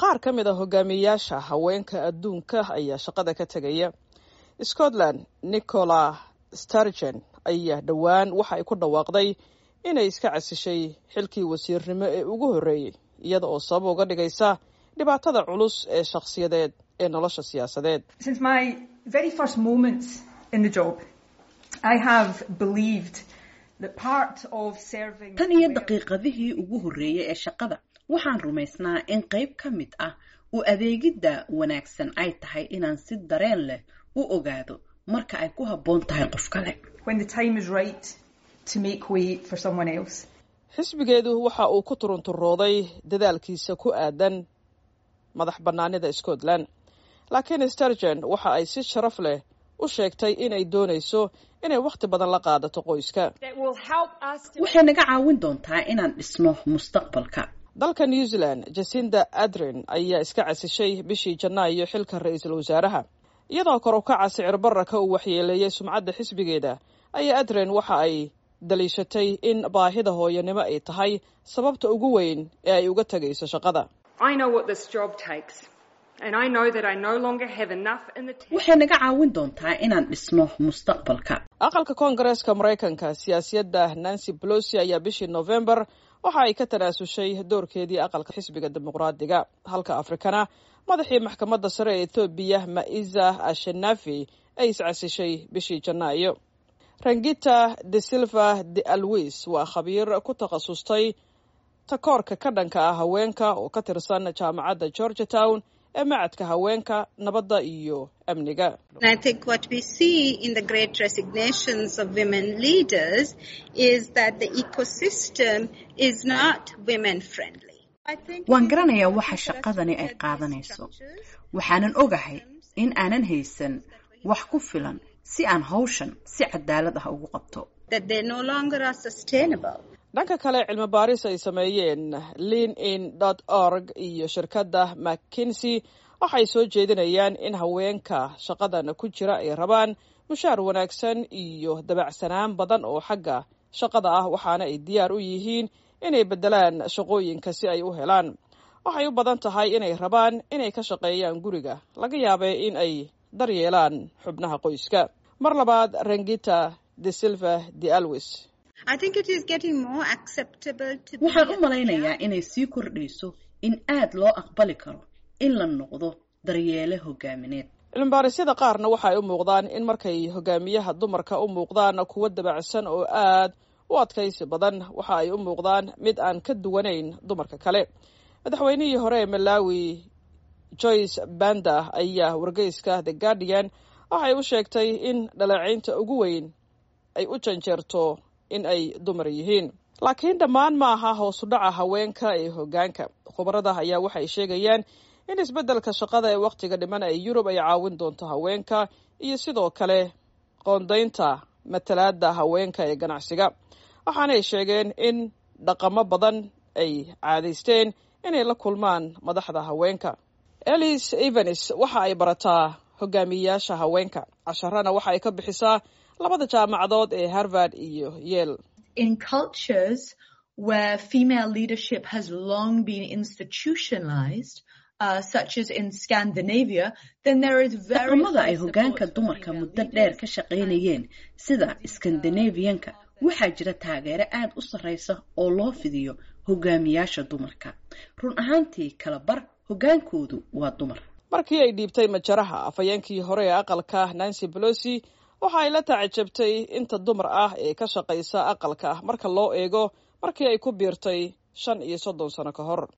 qaar ka mid a hogaamiyayaasha haweenka adduunka ayaa shaqada ka tegaya scotland nicola stargen ayaa dhowaan waxa ay ku dhawaaqday inay iska casishay xilkii wasiirnimo ee ugu horreeyey iyada oo sabab uga dhigaysa dhibaatada culus ee shakhsiyadeed ee nolosha siyaasadeed tan iyo daqiiqadihii ugu horreeyey ee shaqada waxaan rumaysnaa in qayb ka mid ah u adeegidda wanaagsan ay tahay inaan si dareen leh u ogaado marka ay ku habboon tahay qof kale xisbigeedu waxa uu ku turunturooday dadaalkiisa ku aadan madax bannaanida scotland laakiin stargen waxa ay si sharaf leh u sheegtay inay doonayso inay wakhti badan la qaadato qoyska waxay naga caawin doontaa inaan dhisno mustaqbalka dalka new zealand jasinda adrin ayaa iska casishay bishii janaayo xilka ra-iisul wasaaraha iyadoo kor u kaca sicir bararka uu waxyeeleeyey sumcadda xisbigeeda ayaa adrin waxa ay daliishatay in baahida hooyanimo ay tahay sababta ugu weyn ee ay uga tegayso shaqada waxay naga caawin doontaa inaan dhisno mustaqbalka aqalka koongareeska maraykanka siyaasiyadda nancy bolosi ayaa bishii novembar waxa ay ka tanaasushay doorkeedii aqalka xisbiga dimuqraadiga halka afrikana madaxii maxkamadda sare ee ethoobiya ma'iza ashenafi ay iscasishay bishii janaayo rangita de silva de alwis waa khabiir ku takhasustay takoorka ka dhanka ah haweenka oo ka tirsan jaamacadda georgia town ee macadka haweenka nabadda iyo amniga waan garanayaa waxa shaqadani ay qaadanayso waxaanan ogahay in aanan haysan wax ku filan si aan hawshan si cadaalad ah ugu qabto dhanka kale cilmi baaris ay sameeyeen lean in dot org iyo shirkadda mckinsey waxay soo jeedinayaan in haweenka shaqadan ku jira ay rabaan mushaar wanaagsan iyo dabacsanaan badan oo xagga shaqada ah waxaana ay diyaar u yihiin inay beddelaan shaqooyinka si ay u helaan waxay u badan tahay inay rabaan inay ka shaqeeyaan guriga laga yaabee in ay daryeelaan xubnaha qoyska mar labaad rangita de silva de alwis waxaan u malaynayaa inay sii kordhayso in aad loo aqbali karo in la noqdo daryeele hogaamineed cilmibaarisada qaarna waxa ay u muuqdaan in markay hogaamiyaha dumarka u muuqdaan kuwo dabacsan oo aad u adkaysi badan waxa ay u muuqdaan mid aan ka duwanayn dumarka kale madaxweynihii hore ee malawi joyce banda ayaa wargeyska the guardian waxay u sheegtay in dhaleecaynta ugu weyn ay u janjeerto in ay dumar yihiin laakiin dhammaan ma aha hoosu dhaca haweenka ee hoggaanka khubarada ayaa waxay sheegayaan in isbeddelka shaqada ee wakhtiga dhiman ee yurub ay caawin doonto haweenka iyo sidoo kale qoondaynta matalaadda haweenka ee ganacsiga waxaanay sheegeen in dhaqamo badan ay caadaysteen inay la kulmaan madaxda haweenka elis evans waxa ay barataa hogaamiyeyaasha haweenka casharana waxa ay ka bixisaa labada jaamacadood ee harvard iyo yel in cultures where female leadership has long been institutionalized uh, such as in Scandinavia, then there is very dhaqamada ay hoggaanka dumarka muddo dheer ka shaqaynayeen sida Scandinavianka waxaa jira taageero aad u sarreysa oo loo fidiyo hogaamiyaasha dumarka run ahaantii kala bar hoggaankoodu waa dumar markii ay dhiibtay majaraha afhayeenkii hore ee aqalka nancy pelosi waxa ay la tacajabtay inta dumar ah ee ka shaqaysa aqalka marka loo eego markii ay ku biirtay shan iyo soddon sano ka hor